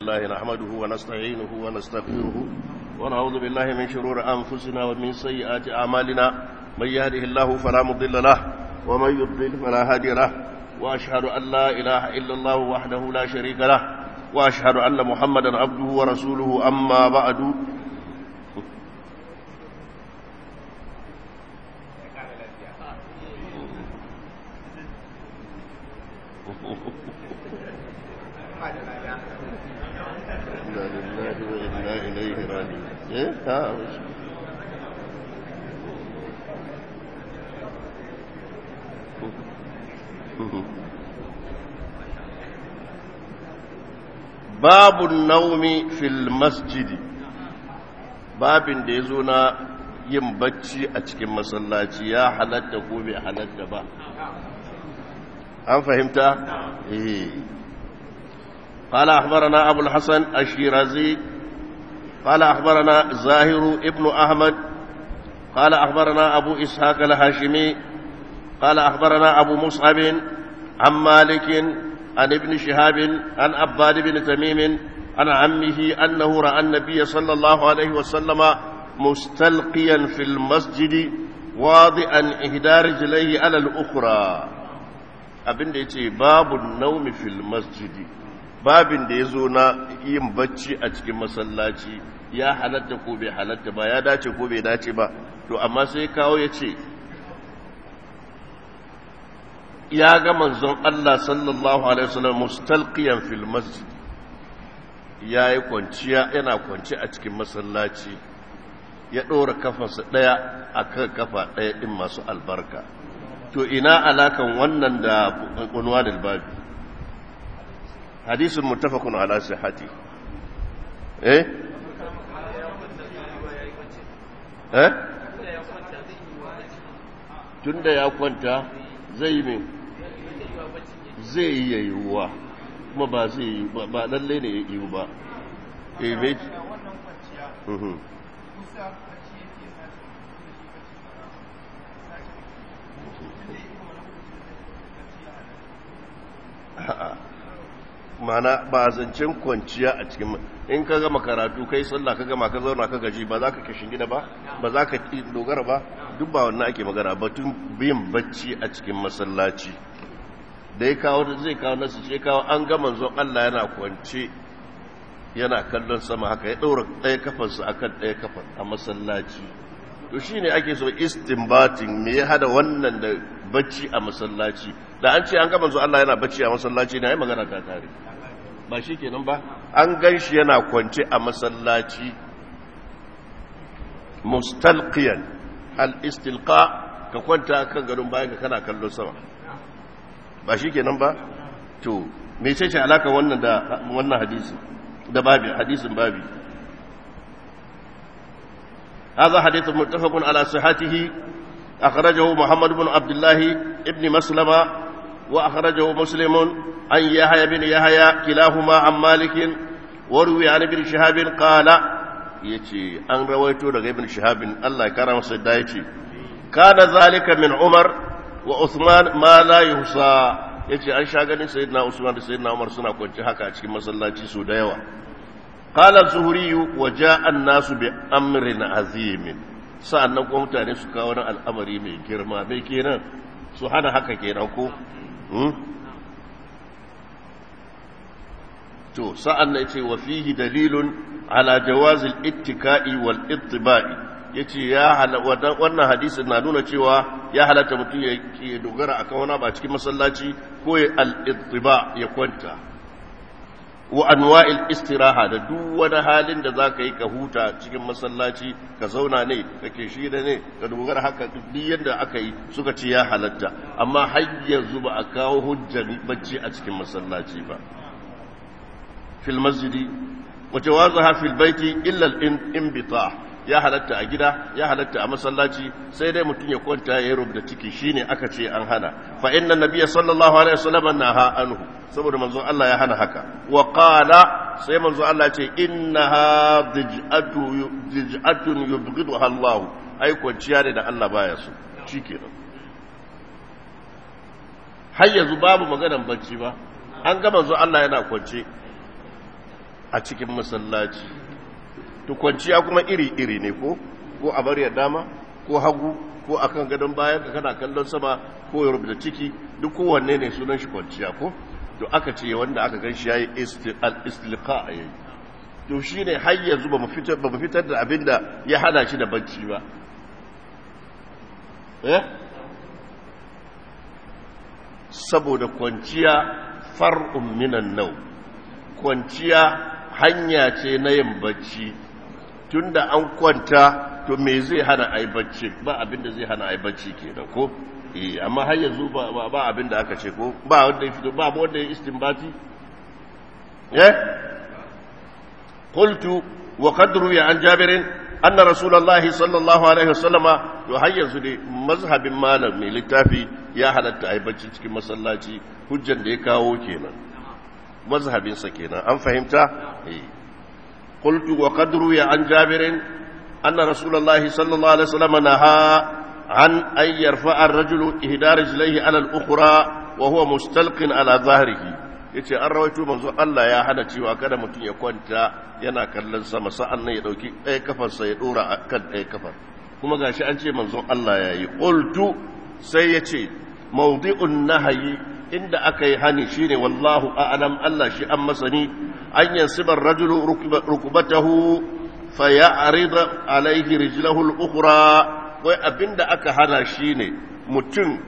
الله نحمده ونستعينه ونستغفره ونعوذ بالله من شرور أنفسنا ومن سيئات أعمالنا من يهده الله فلا مضل له ومن يضلل فلا هادي له وأشهد أن لا إله إلا الله وحده لا شريك له وأشهد أن محمدا عبده ورسوله أما بعد إنا لله وإنا إليه راجعون إيه؟ ها وش؟ باب النوم في المسجد babin da ya zo na yin bacci a cikin masallaci ya halatta ko bai halatta ba an fahimta? eh قال أخبرنا أبو الحسن الشيرازي قال أخبرنا زاهر ابن أحمد قال أخبرنا أبو إسحاق الهاشمي قال أخبرنا أبو مصعب عن مالك عن ابن شهاب عن عباد بن تميم عن عمه أنه رأى النبي صلى الله عليه وسلم مستلقيا في المسجد واضعا إحدى رجليه على الأخرى abin da ya ce babu naumi fil masjidi babin da ya zo na yin bacci a cikin masallaci ya halatta ko bai halatta ba ya dace ko bai dace ba to amma sai kawo ya ce ya ga manzon Allah sallallahu alaihi wasallam mustalqiyan fil masjid ya yi kwanciya yana kwanci a cikin masallaci ya ɗora kafarsa ɗaya a kan kafa ɗaya ɗin masu albarka to ina alakan wannan da unwa da babi hadisun mutafakun ala sihati eh eh tunda ya kwanta zai yi min zai yi yayyuwa kuma ba zai yi ba lalle ne ya yi ba eh me mana ba zancen kwanciya a cikin in ka gama karatu kai sallah ka gama ka zauna ka gaji ba za ka kashin gida ba ba za ka dogara ba duk ba wannan ake magana batun biyan bacci a cikin masallaci da ya kawo zai kawo nasu ce kawo an ga manzon Allah yana kwance yana kallon sama haka ya ɗaura ɗaya kafarsa akan ɗaya kafar a masallaci to shine ake so istinbatin me ya hada wannan da bacci a masallaci da an ce an ga manzon Allah yana bacci a masallaci na yi magana ta tare ba shi kenan ba an gan shi yana kwance a masallaci mustalqiyan al-istilqa ka kwanta kan gadon bayan ka kana kallon sama ba shi kenan ba to me ce ce alaka wannan da wannan hadisi da babi hadisin babi هذا حديث متفق على صحته أخرجه محمد بن عبد الله ابن مسلمة وأخرجه مسلم عن يحيى بن يحيى كلاهما عن مالك وروي عن ابن شهاب قال يتي أن رويته لغي ابن شهاب الله كرم سيدا كان ذلك من عمر وعثمان ما لا يحصى yace an sha ganin sayyidina Usman da sayyidina Umar suna kwanci haka a cikin masallaci su da yawa qala zuhri wa jaa an-nasu bi amrin azim sa'annan kuma mutane su kawo wani al'amari mai girma bai kenan su hana haka kenan ko to sa'an na ce wa fihi dalilun ala jawazil ittika'i wal ittiba'i yace ya wannan hadisin na nuna cewa ya halatta mutum ya ke dogara akan wani ba cikin masallaci ko ya al ittiba ya kwanta wa anwa'il istiraha da duk wani halin da zaka yi ka huta cikin masallaci ka zauna ne kake shi da ne ka dogara haka duk yadda aka yi suka ce ya halatta amma har yanzu ba a kawo hujjar bacci a cikin masallaci ba fil masjidi wa jawazaha fil baiti illa al inbita ya halatta a gida ya halatta a masallaci sai dai mutum ya kwanta ya rubuta ciki shine aka ce an hana fa inna nabiyya sallallahu alaihi wasallam naha anhu saboda manzon Allah ya hana haka wa qala sai manzon Allah ce innaha dij'atu dij'atun yubghiduha Allah ai kwanciya ne da Allah baya so shikenan har yanzu babu maganan bacci ba an ga manzon Allah yana kwance a cikin masallaci to kwanciya kuma iri-iri ne ko ko a bari dama ko hagu ko akan gadon bayan ka kana kallon sama ko ya rubuta ciki duk kowanne ne sunan shi kwanciya ko to aka ce wanda aka gan shi yayi istilqa a yayi to shine har yanzu ba mu fitar ba mu fitar da abinda ya hada shi da bacci ba eh saboda kwanciya far'un minan nau kwanciya hanya ce na yin bacci tunda an kwanta to me zai hana a yi bacci ba abinda zai hana a yi bacci kenan ko eh amma har yanzu ba ba abinda aka ce ko ba wanda ya fito ba wanda ya istinbati eh qultu wa qad ruya an jabirin anna rasulullahi sallallahu alaihi wasallama to har yanzu dai mazhabin malam mai littafi ya halatta a yi bacci cikin masallaci hujjan da ya kawo kenan mazhabinsa kenan an fahimta eh qultu wa qad ruya an jabirin anna rasulullahi sallallahu alaihi wasallama naha an an yarfa'a ar-rajulu ihda rijlaihi ala al-ukhra wa huwa mustalqin ala dhahrihi yace an rawaito manzo Allah ya hana cewa kada mutum ya kwanta yana kallon sama sa'an nan ya dauki ɗaya kafarsa ya dora akan ɗaya kafar kuma gashi an ce manzon Allah yayi qultu sai yace mawdi'un nahyi inda aka yi hani shine wallahu a'lam Allah shi an masani an yansiba ar-rajulu rukbatahu faya'rida alayhi rijlahu al-ukhra wai abinda aka hana shine mutum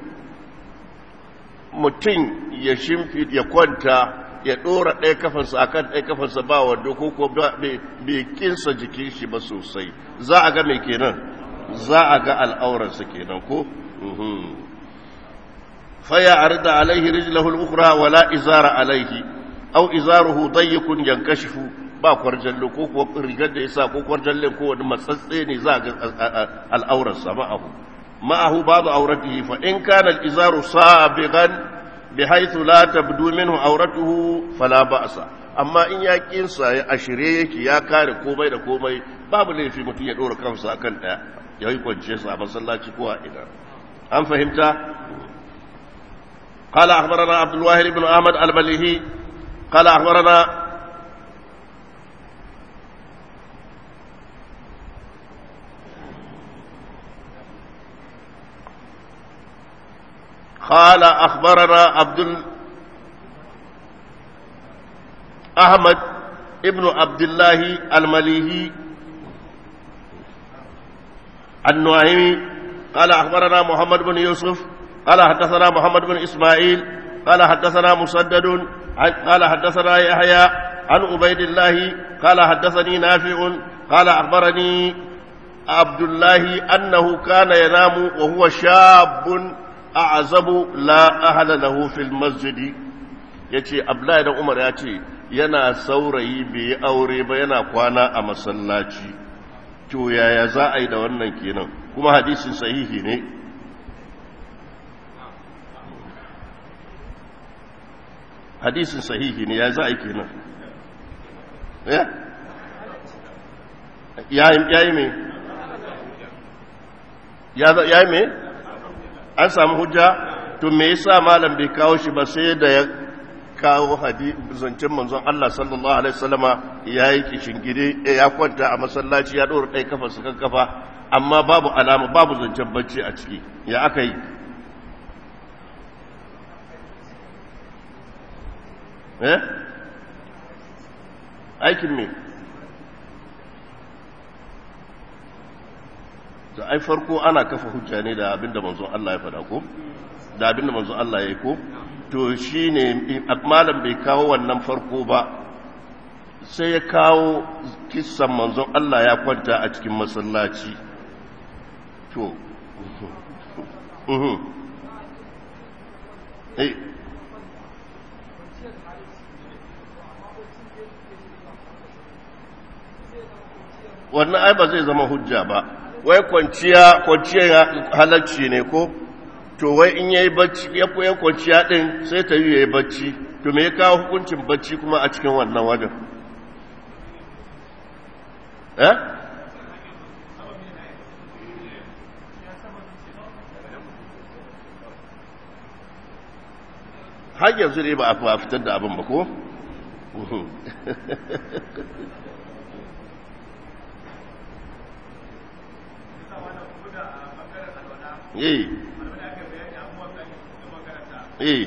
mutum ya shimfi ya kwanta ya dora ɗaya kafarsa akan ɗaya kafarsa ba wanda ko ko bai kinsa jikin shi ba sosai za a ga mai kenan za a ga al'aurarsa kenan ko faya arda alaihi rijlahu al-ukhra wala izara alaihi aw izaruhu dayyikun yankashifu ba kwarjallo ko ko rigar da yasa ko kwarjalle ko wani matsatse ne za ga al'aurarsa ma'ahu ma'ahu babu auratihi fa in kana al-izaru sabiqan bihaythu la tabdu minhu auratuhu fala ba'sa amma in ya kinsa ya ashire yake ya kare komai da komai babu laifi mutum ya dora kansa akan daya ya yi kwance sa a masallaci ko a ina an fahimta قال أخبرنا عبد الواحد بن أحمد المليهي قال أخبرنا قال أخبرنا عبد ال... أحمد ابن عبد الله المليهي النعيمي قال أخبرنا محمد بن يوسف قال حدثنا محمد بن إسماعيل قال حدثنا مسدد قال حدثنا يحيى عن عبيد الله قال حدثني نافع قال أخبرني عبد الله أنه كان ينام وهو شاب أعزب لا أهل له في المسجد yace Abdullahi dan Umar ya ce yana saurayi bai aure ba yana kwana a masallaci to yaya za a yi da wannan kenan kuma hadisin sahihi ne hadisin sahihi ne ya za a yi kenan ya yi mai ya yi mai an samu hujja to me yasa malam bai kawo shi ba sai da ya kawo zancen manzon Allah sallallahu alaihi wasallama ya yi kishingide ya kwanta a masallaci ya ɗora ɗaya kafa su kan kafa amma babu alama babu zancen bacci a ciki ya aka yi eh aikin me to ai farko ana kafa hujja ne da abinda manzon Allah ya faɗa ko da abinda manzon Allah ya yi ko to shine malam bai kawo wannan farko ba sai ya kawo kissan manzon Allah ya kwanta a cikin masallaci to eh wannan ai ba zai zama hujja ba wai kwanciya kwanciya halarci ne ko to wai in yayi bacci ya koyi kwanciya din sai ta yi yayi bacci to me ya kawo hukuncin bacci kuma a cikin wannan wajen eh har yanzu ne ba a fitar da abin ba ko eh eh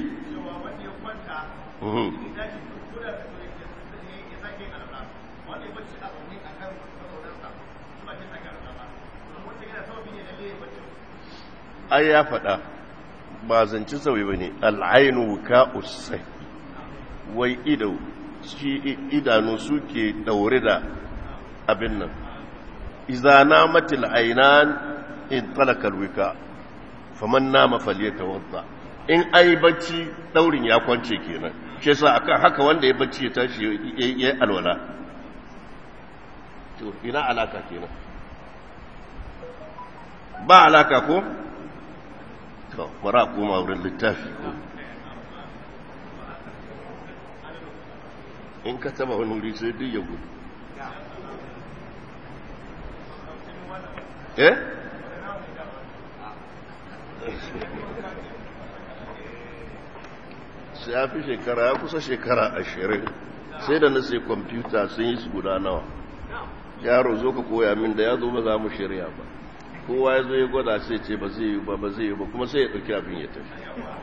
ai ya faɗa ba zanci sauyi ba ne al'ainu ka usai wai ido shi idanu suke daure da abin nan izana matil ainan in talakar wika faman nama falyata wadda in ai bacci daurin ya kwance kenan shi yasa akan haka wanda ya bacci ya tashi ya yi alwala to ina alaka kenan ba alaka ko to bara koma wurin littafi ko in ka taba wani wuri sai duk ya gudu eh sai ya fi shekara ya kusa shekara ashirin sai da na sai kwamfuta sun yi su guda nawa yaro zo ka koya min da ya zo ba za mu shirya ba kowa ya zo ya gwada sai ce ba zai yi ba ba zai yi ba kuma sai ya ɗauki abin ya tafi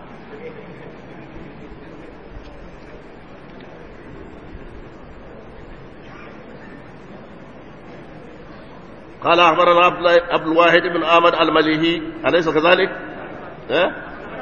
قال أخبرنا عبد الواحد بن آمد المليهي أليس كذلك؟ أه؟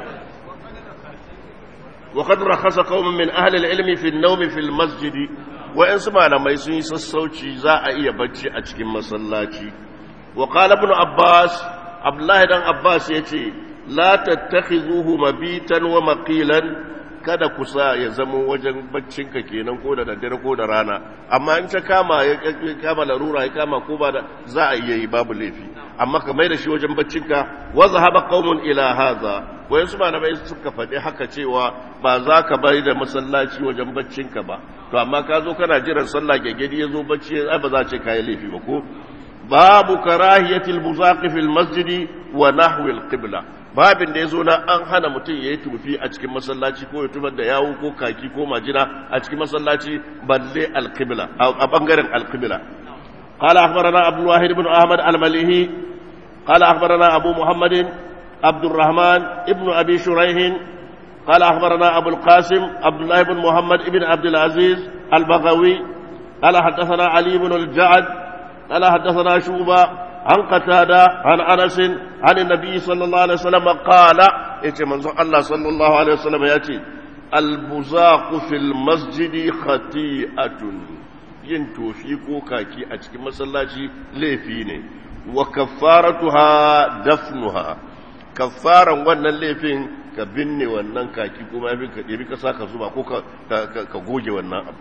وقد رخص قوم من أهل العلم في النوم في المسجد وإن سمع لما يسوي سسوشي زاء إيا بجي أجكي مسلاتي وقال ابن عباس عبد الله بن عباس يتي لا تتخذوه مبيتا ومقيلا kada ku sa ya zamo wajen baccinka kenan ko da daddare ko da rana amma in ta kama ya kama larura ya kama ko ba da za a iya yi babu laifi amma ka mai da shi wajen baccinka wa zahaba qaumun ila hadha wayan su malamai suka faɗi haka cewa ba za ka bari da masallaci wajen baccinka ba to amma ka zo kana jiran sallah gegedi ya zo bacci ai ba za ce kai laifi ba ko babu karahiyatil buzaqi fil masjidi wa nahwi al qibla babin da ya zo na an hana mutum ya yi tufi a cikin masallaci ko ya tubar da yawo ko kaki ko majina a cikin masallaci balle alqibla a bangaren alqibla قال أخبرنا عبد الواحد بن أحمد المليهي قال أخبرنا أبو محمد عبد الرحمن ابن أبي شريح قال أخبرنا أبو القاسم عبد الله بن محمد بن عبد العزيز البغوي قال حدثنا علي بن الجعد قال حدثنا شوبة عن قتادة عن أنس عن النبي صلى الله عليه وسلم قال يتي منظر الله صلى الله عليه وسلم يأتي البزاق في المسجد خطيئة yin tofi ko kaki a cikin masallaci laifi ne wa kaffaratuha dafnuha kaffaran wannan laifin ka binne wannan kaki kuma yafi ka ɗebi ka saka zuba ko ka goge wannan abu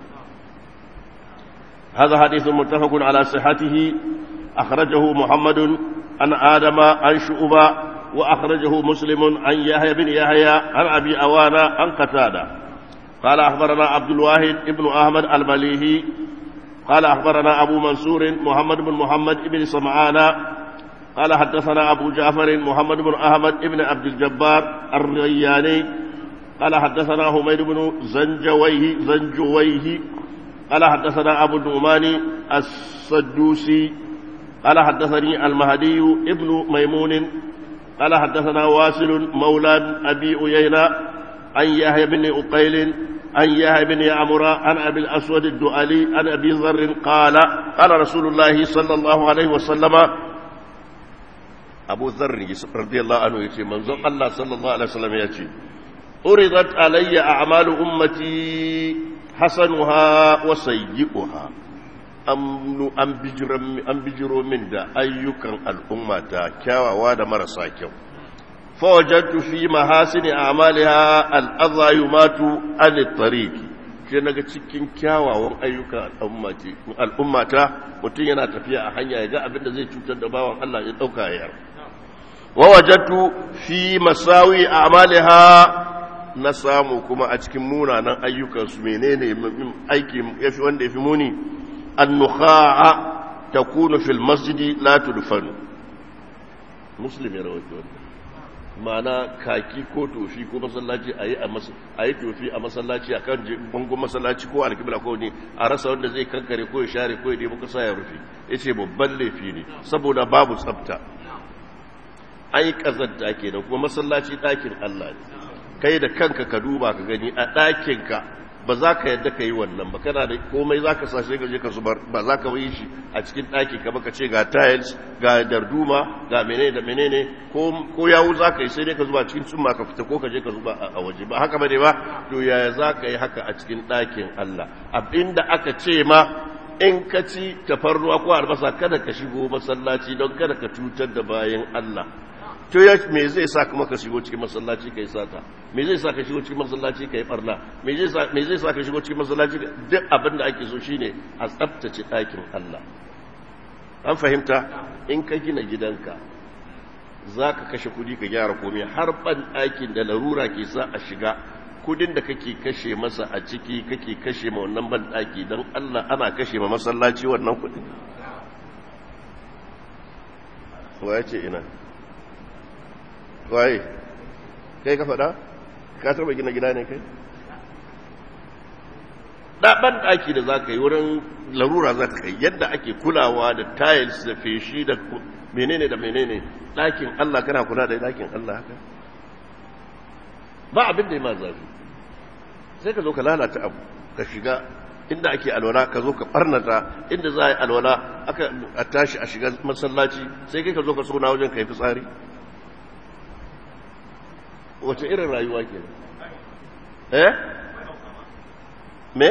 هذا حديث متفق على صحته أخرجه محمد عن آدم عن شعبة وأخرجه مسلم عن يحيى بن يحيى عن أبي أوانا عن قتادة قال أخبرنا عبد الواحد ابن أحمد المليهي قال أخبرنا أبو منصور محمد بن محمد بن سمعان قال حدثنا أبو جعفر محمد بن أحمد بن عبد الجبار الرياني قال حدثنا حميد بن زنجويه زنجويه قال حدثنا أبو النعمان السدوسي قال حدثني المهدي ابن ميمون قال حدثنا واسل مولى أبي أيينة عن يحيى بن أقيل عن يحيى بن يعمر عن أبي الأسود الدؤلي عن أبي ذر قال قال رسول الله صلى الله عليه وسلم أبو ذر رضي الله عنه يتي منظر الله صلى الله عليه وسلم يتي أرضت علي أعمال أمتي حسنها وسيئها an bijiro min da ayyukan al'ummata kyawawa da marasa kyau fawajattu fi mahasini a'maliha al'adha yumatu an tariki ke naga cikin kyawawan ayyukan al'ummata mutum yana tafiya a hanya ya ga abin da zai cutar da bawan Allah ya dauka ya wawajattu fi masawi a'maliha na samu kuma a cikin munanan ayyukansu menene aiki yafi wanda yafi muni النخاع تكون في المسجد لا تدفن مسلم يا رواه ma'ana kaki ko tofi ko masallaci a yi a yi tofi a masallaci a kan bangon masallaci ko alkibla ko ne a rasa wanda zai kankare ko ya share ko ya nemi kasa ya rufe ya ce babban laifi ne saboda babu tsafta an yi ƙazanta kenan kuma masallaci ɗakin Allah ne kai da kanka ka duba ka gani a ɗakinka ba za ka yadda ka yi wannan ba kana da komai za ka sashe ka je ka zubar ba za ka yi shi a cikin ɗaki ka baka ce ga tiles ga darduma ga menene da menene ko yawu za ka yi sai dai ka zuba cikin tsumma ka fita ko ka je ka zuba a waje ba haka bane ba to yaya za ka yi haka a cikin ɗakin Allah abinda aka ce ma in ka ci tafarnuwa ko albasa kada ka shigo masallaci don kada ka cutar da bayan Allah to ya me zai sa kuma ka shigo cikin masallaci kai sata me zai sa ka shigo cikin masallaci kai barna me zai sa me zai sa ka shigo cikin masallaci duk abin da ake so shine a tsaftace ɗakin Allah an fahimta in ka gina gidanka zaka kashe kudi ka gyara komai har ban ɗakin da larura ke sa a shiga kudin da kake kashe masa a ciki kake kashe ma wannan ban ɗaki don Allah ana kashe ma masallaci wannan kudin wa ya ce ina waye kai ka faɗa ka taɓa gina gida ne kai ɗaɓan ɗaki da za ka yi wurin larura za ka kai yadda ake kulawa da tiles da feshi da menene da menene ɗakin Allah kana kula da ɗakin Allah haka ba abin da ya ma zafi sai ka zo ka lalata abu ka shiga inda ake alwala ka zo ka ɓarnata inda za a yi alwala aka a tashi a shiga masallaci sai kai ka zo ka suna wajen ka yi fitsari wace irin rayuwa ke eh me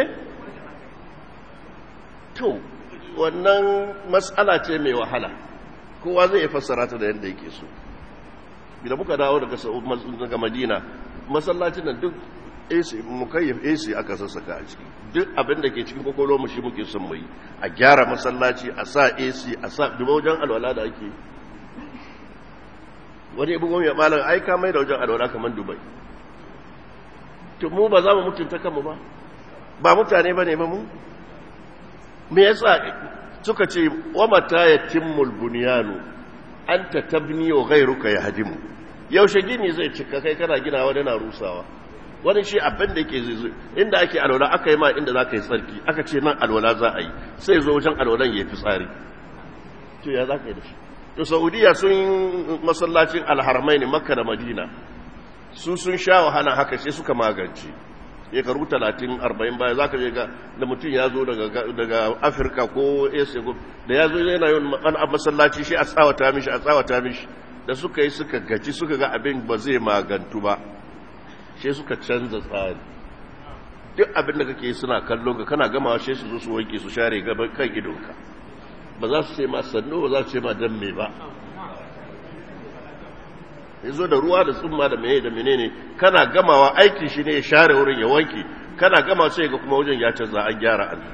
to wannan matsala ce mai wahala kowa zai iya fassara ta da yadda yake so idan muka dawo daga daga madina masallacin nan duk AC mukayyaf AC aka sassaka a ciki duk abin da ke cikin kokolo mu shi muke son mu yi a gyara masallaci a sa AC a sa duba wajen alwala da ake wani ibn ya malam ai ka mai da wajen alwala kamar dubai to mu ba za mu mutunta kanmu ba ba mutane bane ba mu me yasa suka ce wa mata yatimmul bunyanu anta tabni wa ghayruka yahdimu yaushe gini zai cika kai kana gina wani na rusawa wani shi abin da yake zai inda ake alwala aka yi ma inda za ka yi tsarki aka ce nan alwala za a yi sai zo wajen alwalan ya fi tsari to ya za ka yi da shi to saudiya sun masallacin alharmai ne makka da madina su sun sha wahala haka sai suka magance shekaru talatin arba'in baya za ka je ga da mutum ya zo daga afirka ko asia da ya zo yana yin masallaci shi a tsawata mishi a tsawata mishi da suka yi suka gaji suka ga abin ba zai magantu ba shi suka canza tsari duk abin da kake suna kallo ga kana gama shi su zo su wanke su share gaban kan idonka ba za su ce ma sannu ba za su ce ma dan me ba ya zo da ruwa da tsumma da mene da menene kana gamawa aikin shi ne ya share wurin ya wanke kana gama sai ga kuma wajen ya canza an gyara an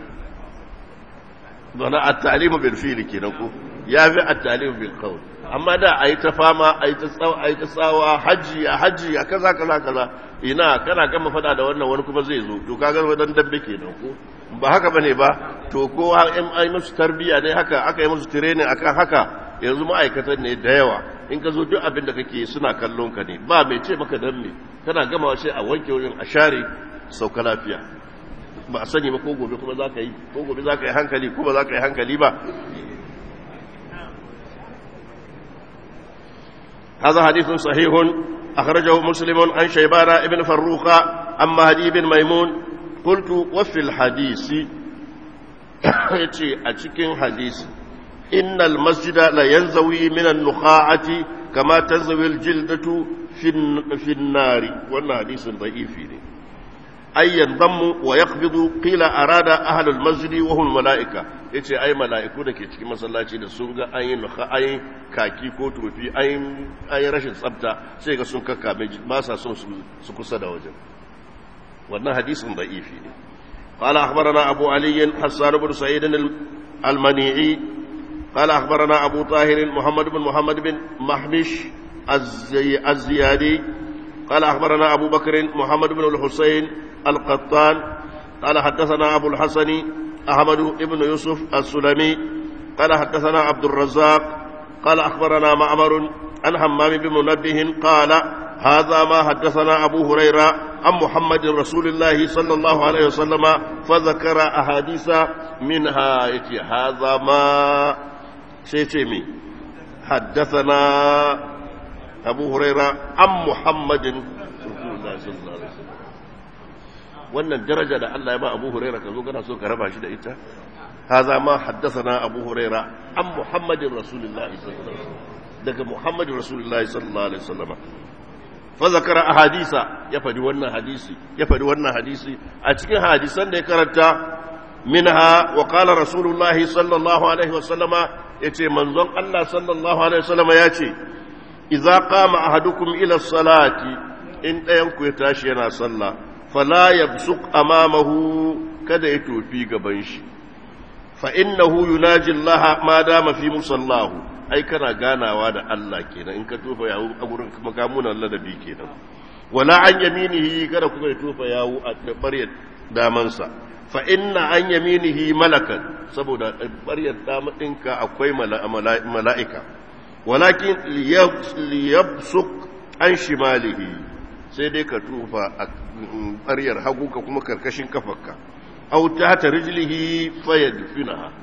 zana at-talimu bil fi'li kenan ko ya fi at-talimu bil qawl amma da ayi ta fama ayi ta tsawa ayi ta tsawa haji a haji a kaza kaza kaza ina kana gama fada da wannan wani kuma zai zo to kaga wadan dambe kenan ko ba haka bane ba to ko in ai musu tarbiya ne haka aka yi musu training akan haka yanzu ma'aikatan ne da yawa in ka zo duk abin da kake suna kallon ka ne ba mai ce maka dan me kana gama sai a wanke wurin a share sauka lafiya ba a sani ba ko gobe kuma za ka yi ko gobe za ka yi hankali ko ba za ka yi hankali ba هذا حديث صحيح أخرجه مسلم عن شيبان ابن فروخ عن مهدي بن ميمون قلت وفي الحديث يتي أتكين حديث إن المسجد لا ينزوي من النخاعة كما تنزوي الجلدة في النار وأن حديث ضعيف أي ينضم ويقبض قيل أراد أهل المسجد وهم الملائكة yace ai mala'iku da ke cikin masallaci da sun ga an yi nuka an yi kaki ko tofi an yi rashin tsafta sai ga sun kakkame ba sa son su kusa da wajen wannan hadisin da'ifi ne قال أخبرنا أبو علي حسان بن سعيد المنيعي قال أخبرنا أبو طاهر محمد بن محمد بن محمش الزي الزيادي قال أخبرنا أبو بكر محمد بن الحسين القطان قال حدثنا أبو الحسن أحمد بن يوسف السلمي قال حدثنا عبد الرزاق قال أخبرنا معمر عن حمام بن منبه قال هذا ما حدثنا أبو هريرة عن محمد رسول الله صلى الله عليه وسلم فذكر أحاديث منها يتي هذا ما سيتمي حدثنا أبو هريرة عن محمد رسول الله صلى الله عليه وسلم wannan daraja da Allah ya ba Abu Huraira ka zo kana so ka raba shi da ita هذا ما حدثنا أبو هريرة عن محمد رسول الله صلى الله عليه وسلم دقى محمد رسول الله صلى الله عليه وسلم فذكر أحاديث يفدي ونا حديثي يفدي ونا حديثي أتكي حديثا ذكرت منها وقال رسول الله صلى الله عليه وسلم يتي منظم الله صلى الله عليه وسلم ياتي إذا قام أحدكم إلى الصلاة إن ينكو يتاشينا صلى فلا يبسق أمامه kada ya tofi gaban shi fa'innahu yunaji Allah ma dama fi musallahu ai kana ganawa da Allah kenan in ka tofa yawo a gurin makamunan ladabi kenan wala an yaminihi kada kuma ya tofa yawo a ɓaryar damansa fa inna an yaminihi malakan saboda ɓaryar damadinka akwai mala'ika walakin liyabsuk an shimalihi sai dai ka tofa a ɓaryar hagu ka kuma karkashin kafarka aw ta rijlihi fayadfinaha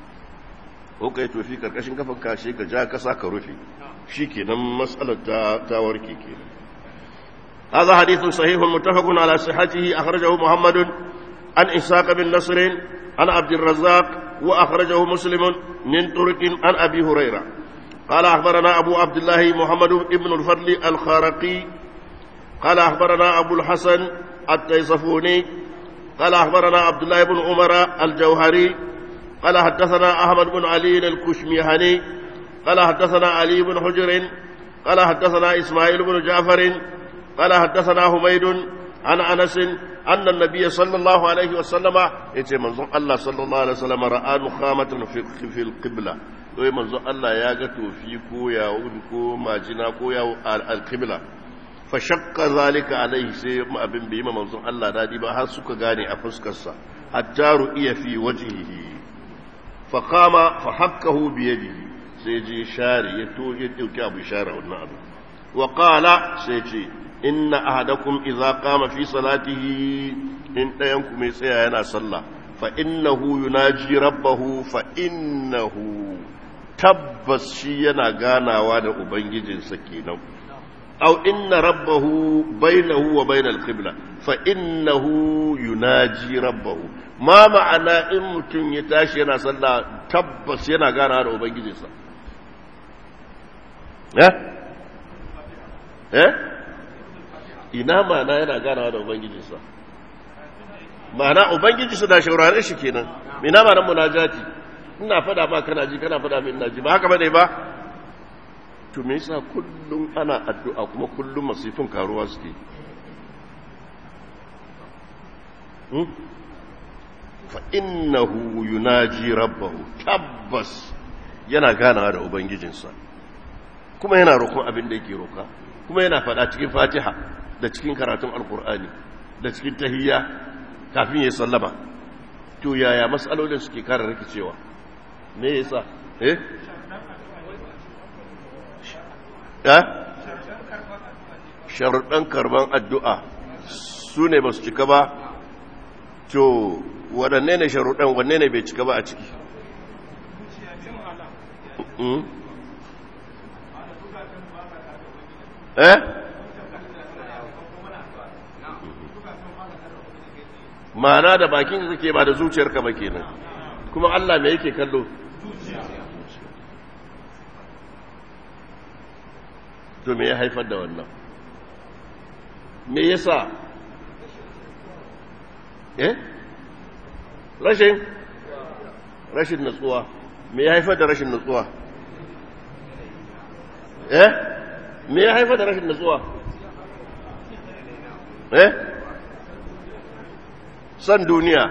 ko kai to fi karkashin kafan ka shi ka ja kasa ka rufe shikenan mas'alar ta ta warke kenan هذا حديث صحيح متفق على صحته أخرجه محمد عن إسحاق بن نصر عن عبد الرزاق وأخرجه مسلم من طرق عن أبي هريرة قال أخبرنا أبو عبد الله محمد بن الفضل الخارقي قال أخبرنا أبو الحسن التيصفوني قال أخبرنا عبد الله بن عمر الجوهري قال حدثنا أحمد بن علي الكشميهني قال حدثنا علي بن حجر قال حدثنا إسماعيل بن جعفر قال حدثنا حميد عن أنس أن النبي صلى الله عليه وسلم يتي منظر الله صلى الله عليه وسلم رأى نخامة في, في القبلة وي منظر الله ياغتو في كو ياون كو ماجنا كو ياو القبلة fashakka zalika alaihi sai abin bai yi manzon Allah dadi ba har suka gane a fuskarsa hatta ru'iya fi wajhihi fa qama fa hakkahu bi yadihi sai je share ya to ya dauki abu share wannan abu wa qala sai ce inna ahadakum idza qama fi salatihi in dayan ku mai tsaya yana sallah fa innahu yunaji rabbahu fa innahu tabbas shi yana ganawa da ubangijinsa kenan أو إن ربه بينه وبين القبلة فإنه يناجي ربه ما معنى إن متن يتاشي ينا صلى تبس ينا غانا على أبنجي صلى ها ها ina ma'ana yana ganawa da ubangijinsa ma'ana ubangijinsa da shaurare shi kenan ina ma'anar munajati ina fada ma kana ji kana fada min ina ji ba haka bane ba to me yasa kullum ana addu'a kuma kullum masifin karuwa suke fa innahu yunaji rabbahu tabbas yana ganawa da ubangijinsa kuma yana roƙon abin da yake roƙa kuma yana faɗa cikin fatiha da cikin karatun alkur'ani da cikin tahiyya kafin ya sallama to yaya matsalolin suke kara rikicewa me yasa eh ya sharuɗan karban addu'a su ne ba su cika ba to waɗanne ne sharuɗan wanne ne bai cika ba a ciki eh ma'ana da bakin da take ba da zuciyarka ba kenan kuma Allah me yake kallo to me ya haifar da wannan me yasa eh rashin rashin natsuwa me ya haifar da rashin natsuwa eh me ya haifar da rashin natsuwa eh san duniya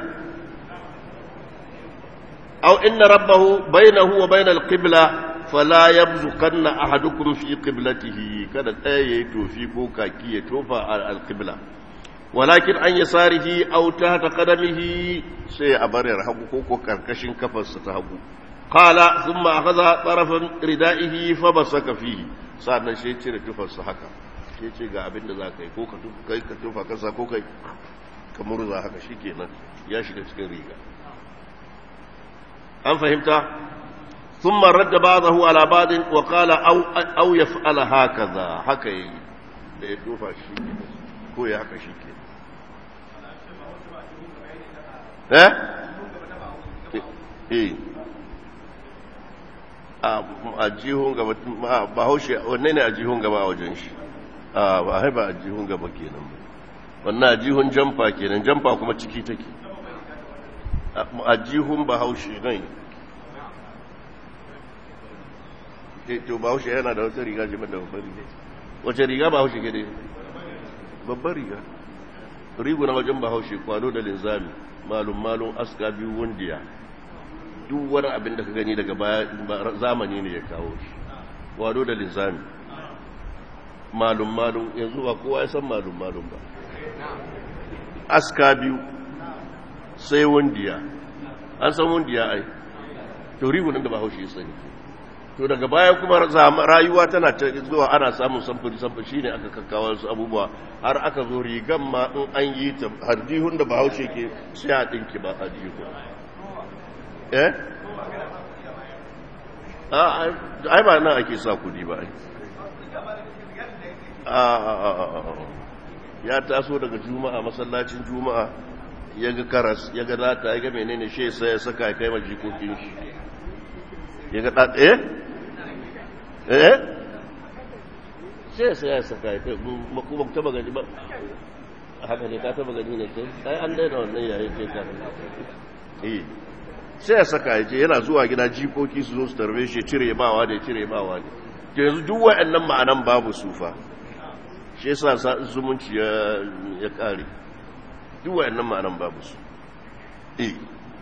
aw inna rabbahu bainahu wa bainal qibla fala yabzuqanna ahadukum fi qiblatihi kada ɗaya yayi tofi ko kaki ya tofa al-qibla walakin an yasarihi aw tahta qadamihi sai a barar hagu ko ko karkashin kafarsa ta hagu qala thumma akhadha tarafan ridaihi fa basaka fihi sa'annan shi cire tufarsa haka shi ce ga abin da za ka yi ko ka kai ka tufa kasa ko kai ka murza haka shi kenan ya shiga cikin riga an fahimta ثم رد بعضه على بعض وقال أو, أو يفعل هكذا هكذا da ya tofa shi ko ya haka shi ke eh eh a jihun gaba ba haushe wanne ne a jihun gaba a wajen shi a ba haiba a jihun gaba kenan wannan a jihun jamfa kenan jamfa kuma ciki take a jihun ba haushe nan to ba haushe yana da wata riga jimin da babban riga wace riga ba haushe gade babban riga rigu na wajen ba haushe kwano da linzami malum malum aska biyu wundiya duk wani abin da ka gani daga baya zamani ne ya kawo shi kwano da linzami malum malum yanzu ba kowa ya san malum malum ba aska biyu sai wundiya an san wundiya ai to rigu nan da ba haushe sani to daga baya kuma rayuwa tana ta zuwa ana samun samfuri samfuri shine aka kakkawa su abubuwa har aka zo rigan ma in an yi ta hardihun da bahaushe ke sai a dinki ba hardihu eh ai ba nan ake sa kudi ba ya taso daga juma'a masallacin juma'a ya ga karas ya ga lata ya ga menene shi sai ya saka ya kai ma jikokin shi ya ga ɗaɗa eh eh sai sai ya saka ya kai kuma taba gani ba haka ne ka taba gani ne sai ai an daina wannan yayin ce ka eh sai ya saka ya ce yana zuwa gida jikoki su zo su tarbe shi cire bawa da cire bawa ne to yanzu duk wa'annan ma'anan babu sufa shi yasa sa zumunci ya ya kare duk wa'annan ma'anan babu su eh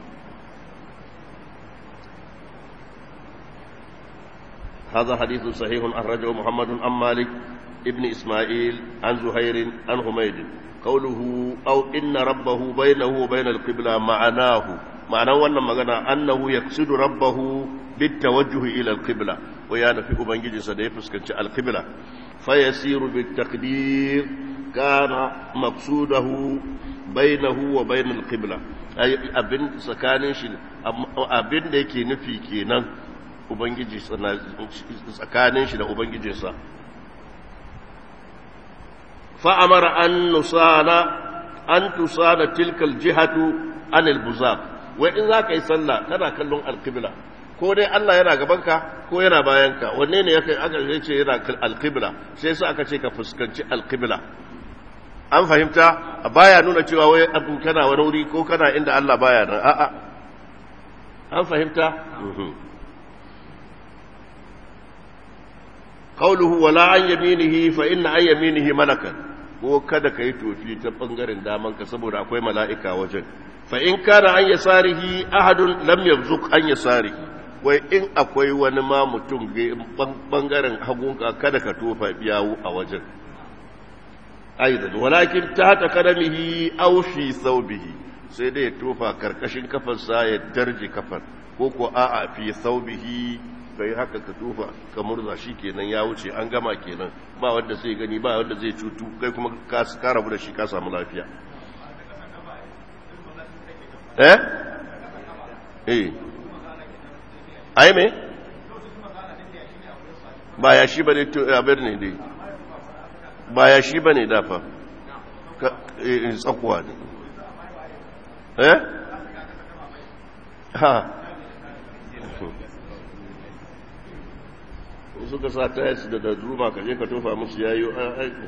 هذا حديث صحيح أخرجه محمد عن مالك ابن إسماعيل عن زهير عن حميد قوله أو إن ربه بينه وبين القبلة معناه معناه وأن مغنى أنه يقصد ربه بالتوجه إلى القبلة ويانا في أبنجي سديفس القبلة فيسير بالتقدير كان مقصوده بينه وبين القبلة أي أبن سكانش أبن ديكي نفي كينا Ubangiji tsakanin shi da Ubangijinsa. Fa'amara an nusana, an tusana tilkal jihatu an albuzab, wai in za ka yi sallah kana kallon alkibla, ko dai Allah yana gabanka ko yana bayanka, wanne ne ya kai aka ce yana alkibla, sai sa aka ce ka fuskanci alkibla. An fahimta, baya nuna cewa wai abu kana wani wuri ko kana inda Allah baya nan, a'a. An fahimta? قوله ولا عن يمينه فإن عن يمينه ملكا ko kada ka yi tofi ta ɓangaren damanka saboda akwai mala'ika wajen fa in kana an yasarihi ahadun lam yabzuk an yasarihi wai in akwai wani ma mutum ɓangaren hagunka kada ka tofa yawu a wajen aidan walakin ta hata kadamihi aw fi thawbihi sai dai ya tofa karkashin kafarsa ya darje kafar ko ko a'a fi thawbihi kai haka ka tufa ka murza shi kenan ya wuce an gama kenan ba wanda zai gani ba wanda zai cutu kai kuma ka rabu da shi ka samu lafiya eh eh ai me ba ya shi bane to abin ne dai ba ya shi bane dafa eh tsakuwa ne eh ha suka sa tayas da darduma ka je ka tofa musu yayi aiki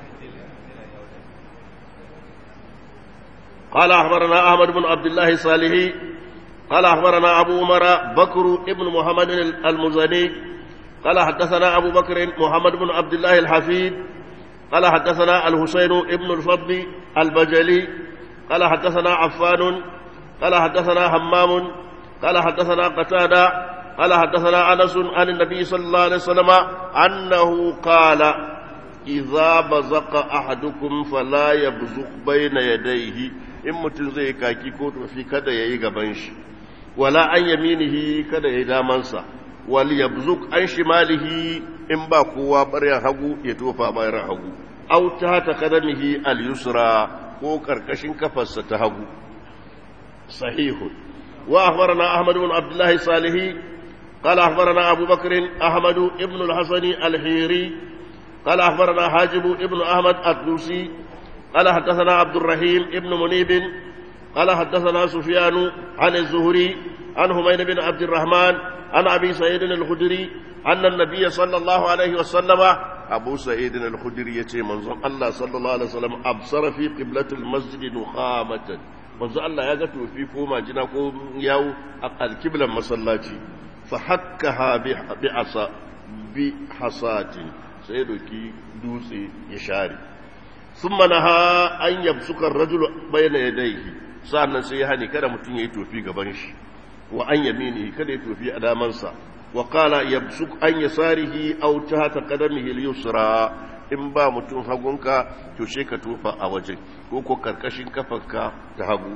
قال أخبرنا أحمد بن عبد الله الصالحي قال أخبرنا أبو عمر بكر ابن محمد المزني قال حدثنا أبو بكر محمد بن عبد الله الحفيد قال حدثنا الحسين ابن الفضل البجلي قال حدثنا عفان قال حدثنا همام قال حدثنا قتادة قال حدثنا انس عن النبي صلى الله عليه وسلم انه قال اذا بزق احدكم فلا يبزق بين يديه in mutum zai kaki ko tofi kada ya yi gaban shi wala an yaminihi kada ya yi damansa wal yabzuk an shimalihi in ba kowa baryan hagu ya tofa bayan hagu aw ta ta kadamihi al yusra ko karkashin kafarsa ta hagu sahihun wa akhbarana ahmad ibn abdullah salihi قال أخبرنا أبو بكر أحمد ابن الحسن الحيري قال أخبرنا حاجب ابن أحمد الدوسي قال حدثنا عبد الرحيم ابن منيب قال حدثنا سفيان عن الزهري عن همين بن عبد الرحمن عن أبي سعيد الخدري أن النبي صلى الله عليه وسلم أبو سعيد الخدري يتي منظم الله صلى الله عليه وسلم أبصر في قبلة المسجد نخامة منظم الله يغتو في كوما جناكو يو الكبلة مسلاتي فحكها بعصا بحصات سيدوكي دوسي يشاري ثم نهى أن يبسك الرجل بين يديه sa'annan sai ya hani kada mutum ya yi tofi gaban shi wa an yamini kada ya tofi a damansa wa qala yabsuk an yasarihi aw tahta qadamihi al-yusra in ba mutum hagunka to she ka tofa a waje ko ko karkashin kafarka ta hagu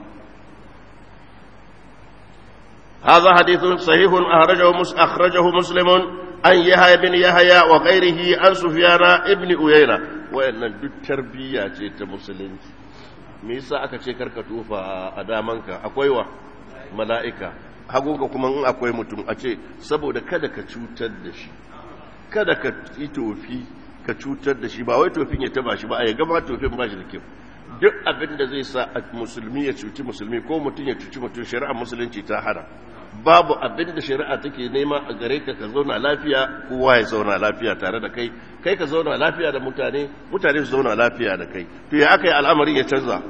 هذا حديث صحيح أخرجه مس أخرجه مسلم عن يحيى بن يحيى وغيره عن سفيان ابن أيينة وإن التربية مسلم me yasa aka ce karka tufa a damanka akwai wa mala'ika hagunka kuma in akwai mutum a ce saboda kada ka cutar da shi kada ka yi tofi ka cutar da shi ba wai tofin ya taba shi ba a ya gama tofin ba shi da kyau duk abin da zai sa musulmi ya cuci musulmi ko mutum ya cuci mutum shari'ar musulunci ta hana babu abin da shari'a take nema a gare ka ka zauna lafiya kowa ya zauna lafiya tare da kai kai ka zauna lafiya da mutane mutane su zauna lafiya da kai to ya aka yi al'amarin ya canza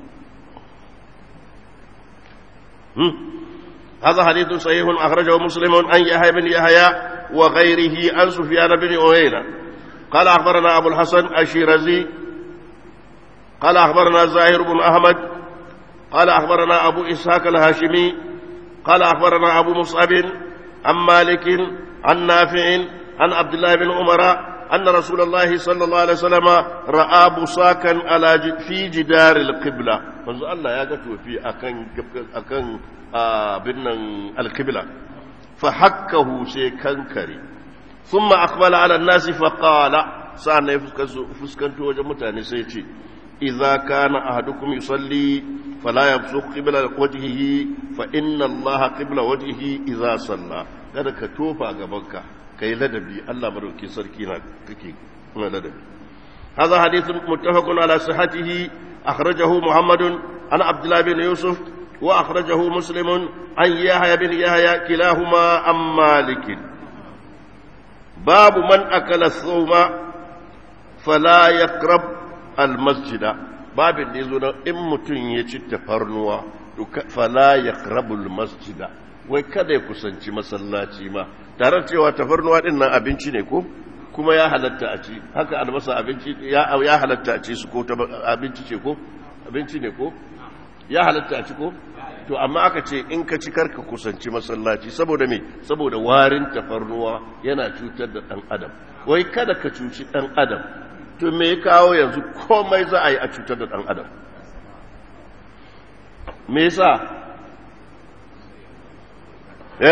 هذا حديث صحيح أخرجه مسلم عن يحيى بن يحيى وغيره عن سفيان بن عيينة قال أخبرنا أبو الحسن الشيرازي قال أخبرنا زاهر بن أحمد قال أخبرنا أبو إسحاق الهاشمي قال أخبرنا أبو مصعب عن مالك عن نافع عن عبد الله بن عمر أن رسول الله صلى الله عليه وسلم رأى بصاكا على في جدار القبلة منذ الله يقول في أكن أكن بن القبلة فحكه شيء كنكري ثم أقبل على الناس فقال سأنا فسكنت وجه متاني سيتي إذا كان أحدكم يصلي فلا يبصق قبل وجهه فإن الله قبل وجهه إذا صلى kada ka tofa gabanka kai ladabi Allah madauki sarki na kake na ladabi هذا حديث متفق على صحته أخرجه محمد عن عبد الله بن يوسف وأخرجه مسلم عن يحيى بن يحيى كلاهما عن مالك باب من أكل الثوم فلا يقرب المسجد باب يزون إن متن يجي تفرنوا فلا يقرب المسجد wai kada ya kusanci masallaci ma tare cewa tafarnuwa din nan abinci ne ko kuma ya halatta a ci haka albasa abinci ya ya halatta a ci su ko abinci ce ko abinci ne ko ya halatta a ci ko to amma aka ce in ka ci karka kusanci masallaci saboda me saboda warin tafarnuwa yana cutar da dan adam wai kada ka cuci dan adam to me ya kawo yanzu komai za a yi a cutar da dan adam me yasa eh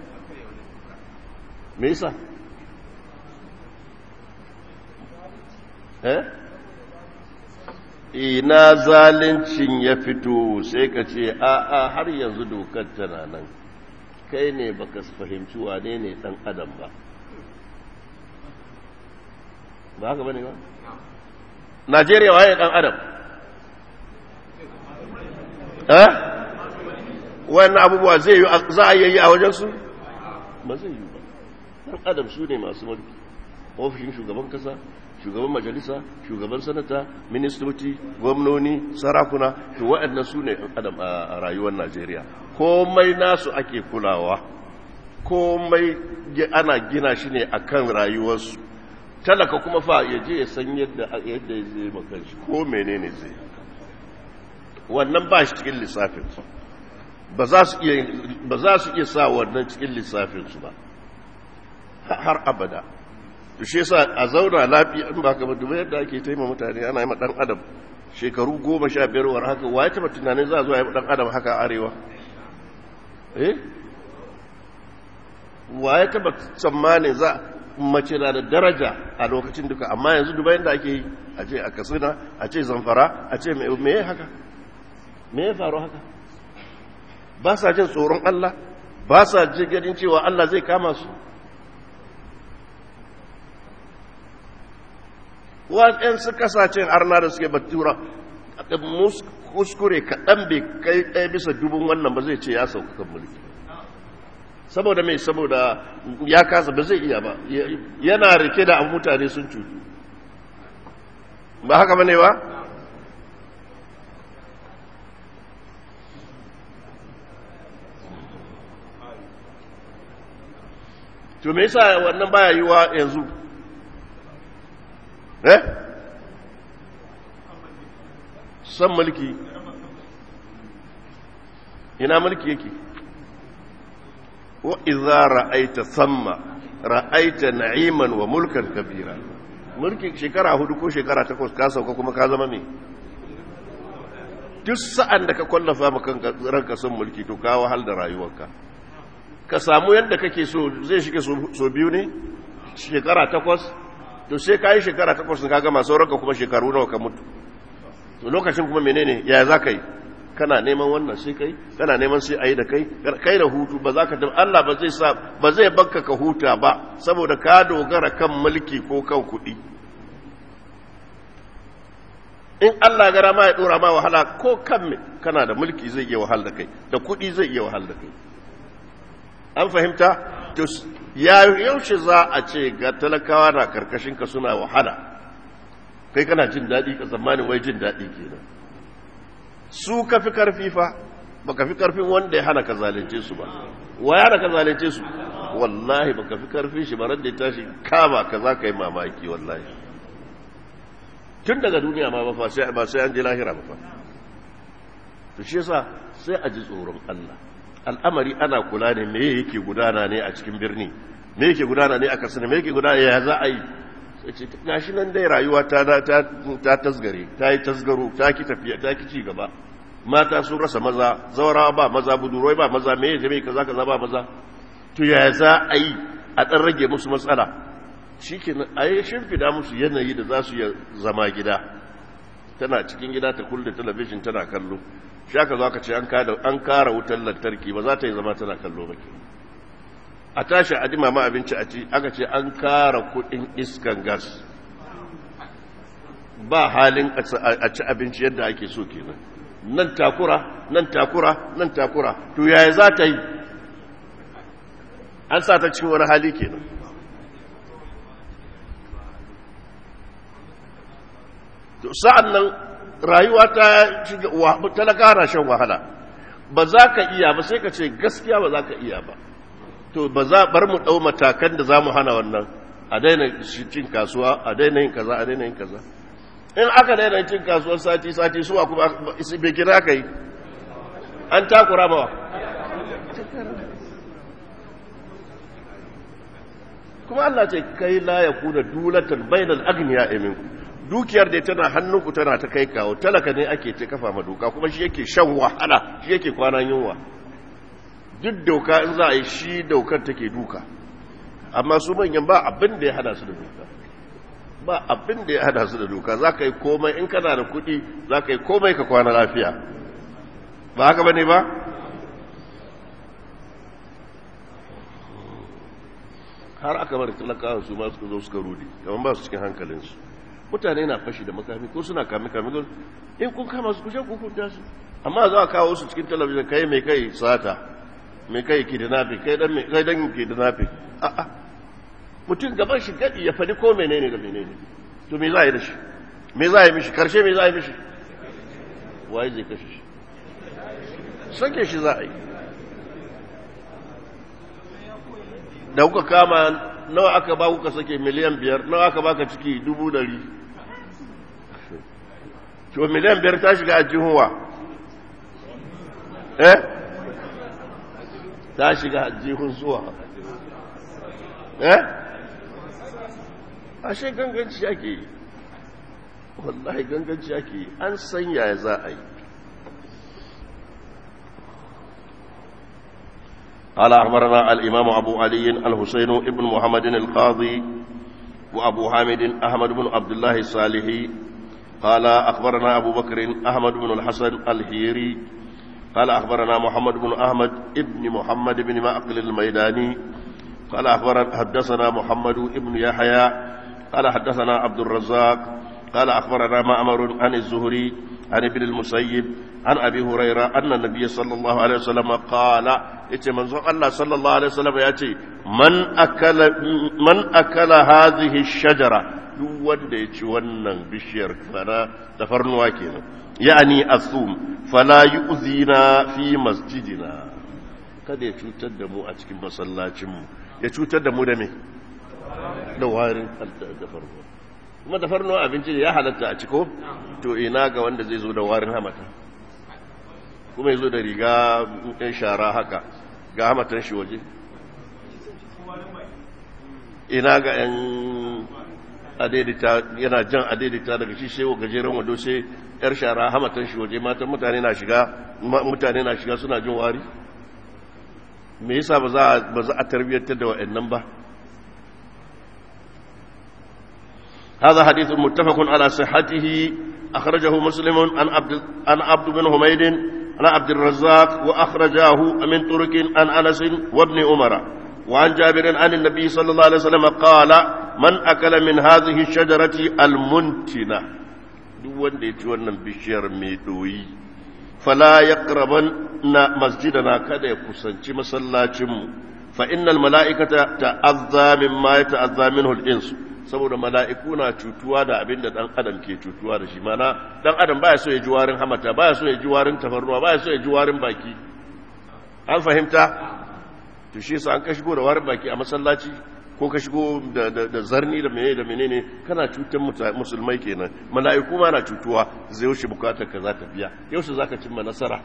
me yasa eh ina zalincin ya fito sai ka ce a'a har yanzu dokar tana nan kai ne baka fahimci wane ne dan adam ba ba haka bane ba Najeriya waye dan adam eh wannan abubuwa zai yi za a yi a wajen su ba zai yi ba dan adam su ne masu mulki ofishin shugaban kasa shugaban majalisa shugaban sanata ministoci gwamnoni sarakuna to waɗannan su ne adam a rayuwar najeriya komai nasu ake kulawa komai ana gina shi ne akan rayuwarsu talaka kuma fa ya je ya san yadda yadda ya zai maka shi ko menene zai wannan ba shi cikin lissafinsu ba za su iya sa wannan cikin lissafinsu ba har abada to shi yasa a zauna lafiya in ba ka ba duba yadda ake taima mutane ana yi dan adam shekaru goma sha biyar war haka waye taba tunanin za a zo a yi dan adam haka a arewa eh wa ya taba tsammanin za mace na da daraja a lokacin duka amma yanzu dubayin da ake yi a ce a katsina a ce zamfara a ce me ya haka me ya faru haka ba sa jin tsoron Allah ba sa jin ganin cewa Allah zai kama su waɗansu kasashen arna da suke batura kuskure kaɗan bai kai ɗaya bisa dubun wannan ba zai ce ya sauka kan mulki saboda mai saboda ya kasa ba zai iya ba yana rike da an mutane sun cutu ba haka ba ne ba to me yasa wannan baya yiwa yanzu eh san mulki ina mulki yake wa idza ra'aita samma ra'aita na'iman wa mulkan kabira mulki shekara hudu ko shekara takwas ka sauka kuma ka zama me duk sa'an da ka kwallafa maka ranka son mulki to ka wahal da rayuwarka ka samu yadda kake so zai shige so biyu ne shekara takwas to sai ka yi shekara takwas ka gama sauranka kuma shekaru nawa ka mutu to lokacin kuma menene ya za ka yi kana neman wannan sai kai kana neman sai ayi da kai kai da hutu ba za ka tafi Allah ba zai sa ba zai bakka ka huta ba saboda ka dogara kan mulki ko kan kuɗi in Allah gara ma ya dora ma wahala ko kan me kana da mulki zai iya wahal da kai da kuɗi zai iya wahal da kai an fahimta to ya yaushe za a ce ga talakawa na karkashin ka suna wahala kai kana jin daɗi ka tsammanin wai jin daɗi kenan su ka fi karfi fa ba ka fi karfin wanda ya hana ka zalunce su ba wa ya hana ka zalunce su wallahi ba ka fi karfin shi ba ran da ya tashi kama ka za ka yi mamaki wallahi tun daga duniya ma ba sai an je lahira ba fa to shi yasa sai a ji tsoron Allah al'amari ana kula ne me yake gudana ne a cikin birni me yake gudana ne a kasar me yake gudana ya za a yi gashi nan dai rayuwa ta ta tasgare ta yi tasgaro ta ki tafiya ta ki ci gaba mata sun rasa maza zaurawa ba maza buduroi ba maza me yake mai kaza kaza ba maza to ya za a yi a dan rage musu matsala shikenan a yi shimfida musu yanayi da za su yi zama gida tana cikin gida ta kulle talabijin tana kallo shi aka zo aka ce an kara wutar lantarki ba za ta yi zama tana kallo ba ke a tashi a ji mama abinci a ci aka ce an kara kudin iskan gas ba halin a ci abinci yadda ake so kenan nan takura nan takura nan takura to yaya za ta yi an sa ta cikin wani hali kenan to sa'an nan rayuwa ta talaka na shan wahala ba za ka iya ba sai ka ce gaskiya ba za ka iya ba to ba za bar mu ɗau matakan da za mu hana wannan a daina cin kasuwa a daina yin kaza a daina yin kaza in aka daina cin kasuwar sati sati suwa kuma bai kira ka yi an takura mawa kuma Allah ce kai la ya kuna dulatan bainal agniya eminku dukiyar da tana hannunku tana ta kai kawo talaka ne ake ce kafa ma doka kuma shi yake shan wahala shi yake kwanan yunwa duk doka in za a yi shi daukar take duka amma su manyan ba abin da ya hada su da doka ba abin da ya hada su da doka za ka yi komai in kana da kuɗi za ka yi komai ka kwana lafiya ba haka ba ne ba har aka bar talakawa su ma suka zo suka rudi kamar ba su cikin hankalinsu mutane na fashi da makami ko suna kame kame in kun kama su kushe hukunta su amma za a kawo su cikin talabijin kai mai kai sata mai kai kidnapping kai dan kai dan kidnapping a a mutum gaban shi gadi ya fadi ko menene da menene to me za a yi da shi me za a yi mishi karshe me za a yi mishi waye zai kashe shi sake shi za a yi da kuka kama nawa aka ba kuka sake miliyan biyar nawa aka baka ciki dubu dari to miliyan biyar ta shiga a jihuwa eh ta shiga a jihun zuwa eh ashe ganganci ake yi wallahi ganganci ake yi an san yaya za a yi قال أخبرنا الإمام أبو علي الحسين بن محمد القاضي وأبو حامد أحمد بن عبد الله الصالحي قال أخبرنا أبو بكر أحمد بن الحسن الهيري قال أخبرنا محمد بن أحمد ابن محمد بن معقل الميداني قال أخبرنا حدثنا محمد بن يحيى قال حدثنا عبد الرزاق قال أخبرنا معمر عن الزهري عن ابن المسيب عن أبي هريرة أن النبي صلى الله عليه وسلم قال إتي منظر الله صلى الله عليه وسلم يأتي من أكل, من أكل هذه الشجرة duk wanda ya ci wannan bishiyar fara tafarnuwa kenan yani asum fala yu'zina fi masjidina kada ya cutar da mu a cikin masallacin mu ya cutar da mu da me da warin tafarnuwa kuma tafarnuwa abinci ya halatta a ciko to ina ga wanda zai zo da warin hamata kuma ya zo da riga ɗan shara haka ga hamatan shi waje ina ga ‘yan adedita yana jan adedita daga shi sai gajeren wando sai ‘yar shara hamatan shi waje matan mutane na shiga mutane na shiga suna jin wari me yasa ba za a tarbiyyantar da wa'annan ba هذا حديث متفق على صحته أخرجه مسلم عن عبد عن عبد بن حميد عن عبد الرزاق وأخرجاه من طرق عن أنس وابن عمر وعن جابر عن النبي صلى الله عليه وسلم قال من أكل من هذه الشجرة المنتنة دون ديتوانا بشير ميدوي فلا يقربن مسجدنا كذا يكسنش مسلاتهم فإن الملائكة تأذى مما يتأذى منه الإنس saboda mala'iku na cutuwa da abin da ɗan adam ke cutuwa da shi mana ɗan adam baya so ya ji warin hamata baya so ya ji warin tafarnuwa baya so ya ji warin baki an fahimta to shi sa an ka shigo da warin baki a masallaci ko ka shigo da zarni da menene da menene kana cutar musulmai kenan mala'iku ma na cutuwa zai yaushe bukatar ka za ta biya yaushe za ka cimma nasara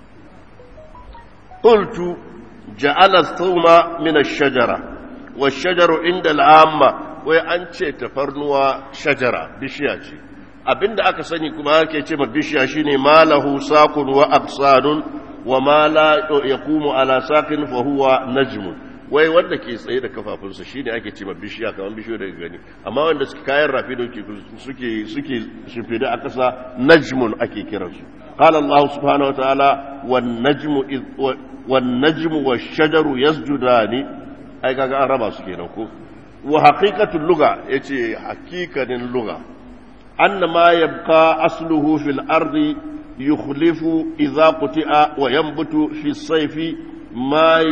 qultu ja'ala thawma min ash-shajara wash-shajaru inda al-amma wai an ce tafarnuwa shajara bishiya ce abinda aka sani kuma ake ce ma bishiya shine malahu saqun wa aqsadun wa ma la yaqumu ala saqin fa huwa najmun wai wanda ke tsaye da kafafunsa shine ake ce ma bishiya kamar bishiyo daga gani amma wanda suke kayan rafi da suke suke shimfida a kasa najmun ake kiransu قال الله سبحانه وتعالى والنجم إذ والنجم والشجر يسجدان أي كاغا ربا سكينه wa haƙiƙatun luga ya ce haƙiƙanin luga an ma yabqa asluhu fil ardi yukhlifu idza quti'a wa yanbutu fi sayfi ma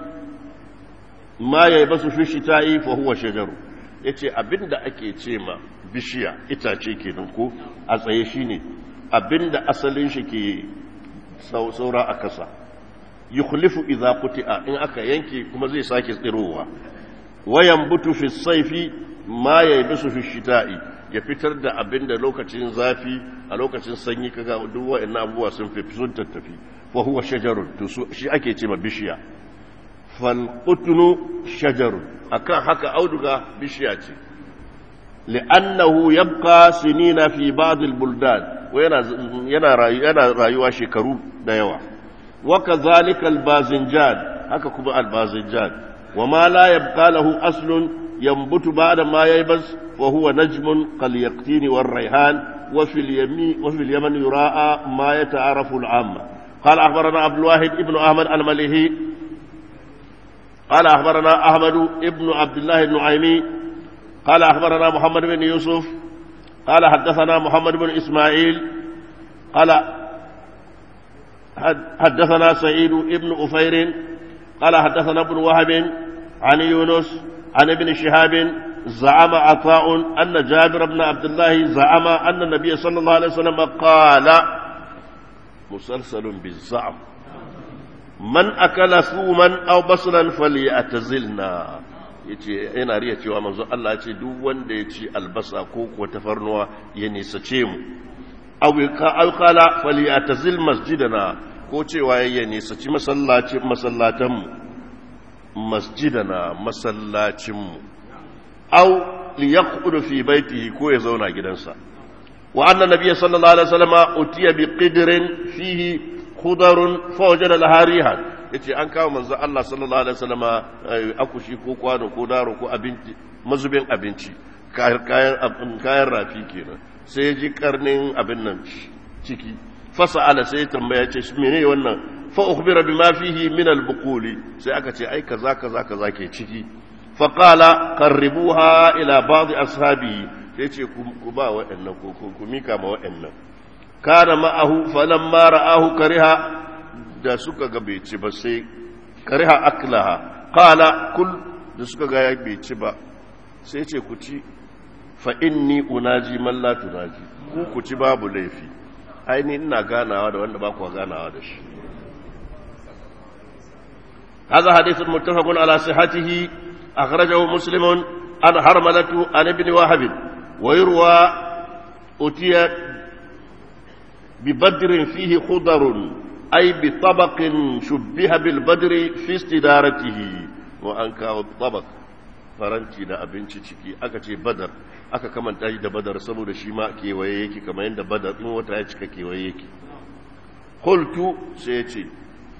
ma yaybasu fi shita'i fa huwa shajaru yace abinda ake ce ma bishiya itace kenan ko a tsaye shine abinda asalin shi ke saura a kasa yukhlifu idza quti'a in aka yanke kuma zai sake tsirowa wayan butu fi saifi ma ya yi bisu fi shita'i ya fitar da abin da lokacin zafi a lokacin sanyi kaga duk wa'annan abubuwa sun fi sun tattafi fa huwa shajarun to shi ake ce ma bishiya fal qutnu shajarun akan haka auduga bishiya ce li'annahu yabqa sinina fi ba'd al-buldan wa yana yana rayuwa shekaru da yawa wa kadhalika al-bazinjan haka kuma al-bazinjan وما لا يبقى له أصل ينبت بعد ما ييبس وهو نجم كاليقطين والريحان وفي اليمين وفي اليمن يراءى ما يتعرف العامة قال أخبرنا عبد الواحد ابن أحمد المليهي قال أخبرنا أحمد ابن عبد الله النعيمي قال أخبرنا محمد بن يوسف قال حدثنا محمد بن إسماعيل قال حدثنا سعيد ابن أفير قال حدثنا ابن وهب عن يونس عن ابن شهاب زعم عطاء أن جابر بن عبد الله زعم أن النبي صلى الله عليه وسلم قال مسلسل بالزعم من أكل ثوما أو بصلا فليعتزلنا yace yana riya cewa manzo Allah ce duk wanda ya ci albasa ko ko tafarnuwa ya nisace mu aw ka aw qala falyatazil masjidana ko cewa ya nisaci masallacin masallatan mu masjidana masallacinmu au liyaqudu fi baitihi ko ya zauna gidansa wa anna nabiyya sallallahu alaihi wasallam utiya bi qidrin fihi khudarun fa wajada laha rihan yace an kawo manzo Allah sallallahu alaihi wasallama akushi ko kwano ko daro ko abinci mazubin abinci kayan kayan rafi kenan sai ji karnin abin nan ciki fasa'ala sai tambaya ce mene wannan fa ukhbira bima fihi min al-buquli sai aka ce ai kaza kaza kaza ke ciki fa qala qarribuha ila ba'd ashabi sai ce ku ba wa'annan ko ku mika ma wa'annan kana ma'ahu falamma ra'ahu kariha da suka ga bai ci ba sai kariha aklaha qala kul da suka ga bai ci ba sai ce ku ci fa inni unaji man la tunaji ku ku ci babu laifi aini ina ganawa da wanda ba ku ganawa da shi هذا حديث متفق على صحته أخرجه مسلم عن حرملة عن ابن وهب ويروى أتي ببدر فيه خضر أي بطبق شبه بالبدر في استدارته وأنكا الطبق faranti da abinci ciki aka ce badar aka kamanta shi da badar saboda shi ma kewaye yake kamar yadda badar in wata ya cika kewaye yake qultu sai ya ce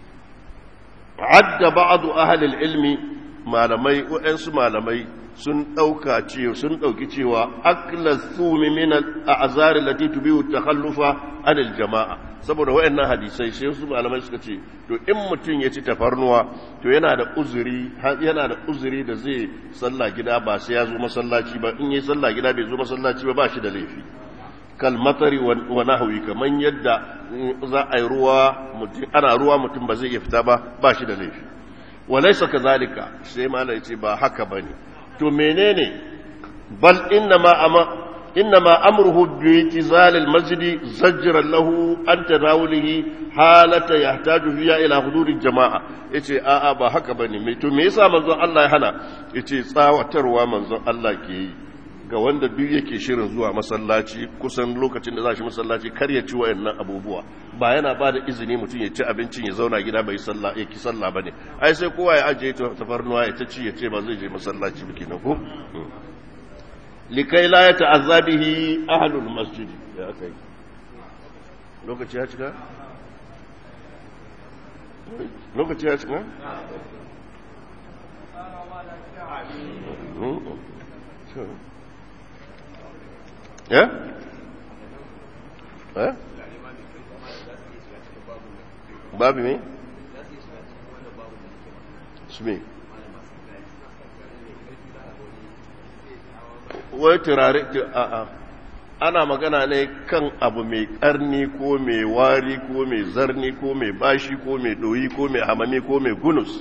adda ba'd ahli ilmi malamai wa'ansu malamai sun dauka ce sun dauki cewa akla thumi min al-a'zar allati tubihu takhallufa anil jama'a saboda wayannan hadisai sai su malamai suka ce to in mutum ya ci tafarnuwa to yana da uzuri yana da uzuri da zai sallah gida ba sai ya zo masallaci ba in yi sallah gida bai zo masallaci ba ba shi da laifi kal matari wa nahwi kaman yadda za a yi ruwa mutum ana ruwa mutum ba zai iya fita ba ba shi da laifi walaysa kazalika sai malai ce ba haka bane to menene bal inna ma ama إنما أمره باعتزال المسجد زجرا له عن تناوله حالة يحتاج فيها إلى حضور الجماعة yace a'a ba haka bane me to me yasa manzon Allah ya hana yace tsawatarwa manzon Allah ke yi ga wanda duk yake shirin zuwa masallaci kusan lokacin da za shi masallaci kar ya ci wayannan abubuwa ba yana ba da izini mutum ya ci abincin ya zauna gida bai sallah ya ki sallah bane ai sai kowa ya ajiye tafarnuwa ya ta ci ya ce ba zai je masallaci ba kenan ko likai la ya ta'azza bihi ahlul masjid ya akai lokaci ya cika lokaci ya cika ya eh babu me su me wai turare a'a ana magana ne kan abu mai karni ko mai wari ko mai zarni ko mai bashi ko mai doyi ko mai hamami ko mai gunus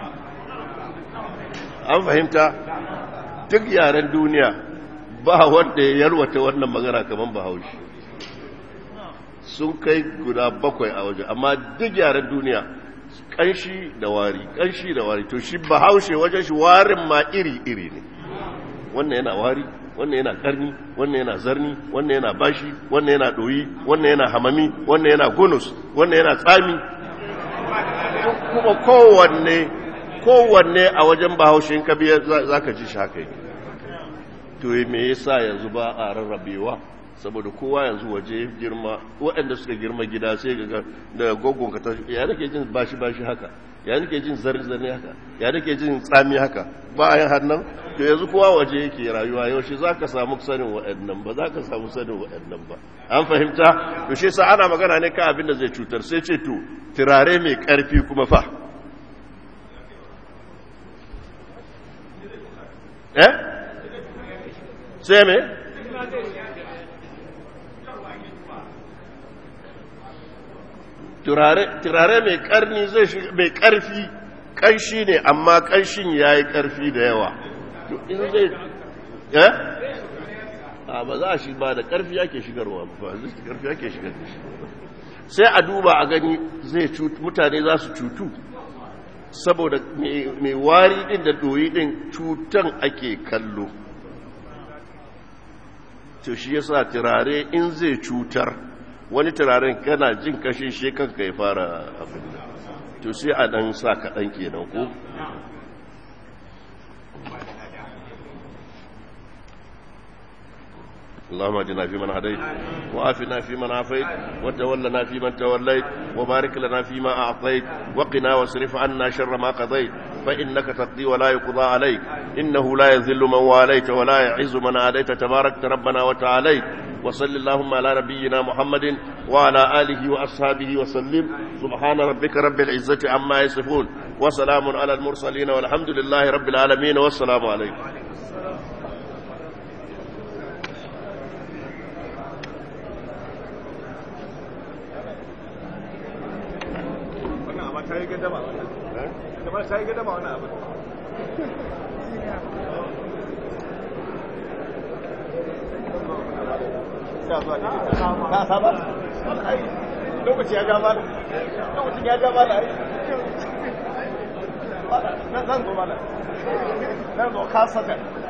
an fahimta duk yaren duniya ba wanda ya yarwata wannan magana kamar bahaushe sun kai guda bakwai a waje amma duk yaren duniya kanshi da wari kanshi da wari to shi bahaushe wajen shi warin ma iri-iri ne wannan yana wari wannan yana karni wannan yana zarni wannan yana bashi wannan yana doyi wannan yana hamami wannan yana gunus wannan yana tsami kuma kowanne kowanne a wajen bahaushe in kabiya za ka ji shi haka to me yasa yanzu ba a rarrabewa saboda kowa yanzu waje girma waɗanda suka girma gida sai ga da gogon ka ta ya nake jin bashi bashi haka ya nake jin zarni zarni haka ya nake jin tsami haka bayan hannan to yanzu kowa waje yake rayuwa yaushe za ka samu sanin waɗannan ba za ka samu sanin waɗannan ba an fahimta to shi sa ana magana ne kan abin da zai cutar sai ce to turare mai ƙarfi kuma fa eh sai me turare mai karni zai shiga mai karfi kanshi ne amma kanshin ya yi karfi da yawa in zai eh a ba za a shi ba da karfi yake shigarwa ba zai karfi yake shigar da shi sai a duba a gani zai mutane za su cutu saboda mai wari din da doyi din cutan ake kallo to shi yasa turare in zai cutar wani turaren kana jin kashin shi kanka ya fara abin da to sai a dan sa kaɗan kenan ko اللهم اهدنا فيمن هديت وعافنا فيمن عافيت وتولنا فيمن توليت وبارك لنا فيما أعطيت وقنا واصرف عنا شر ما قضيت فإنك تقضي ولا يقضى عليك إنه لا يذل من واليت ولا يعز من عاديت تباركت ربنا وتعاليت وصل اللهم على نبينا محمد وعلى آله وأصحابه وسلم سبحان ربك رب العزة عما يصفون وسلام على المرسلين والحمد لله رب العالمين والسلام عليكم ta yi gadama wannan kamar ta yi gadama wannan abin ta saba lokaci ya gaba da lokacin ya gaba da zan zo mana zan zo kasatan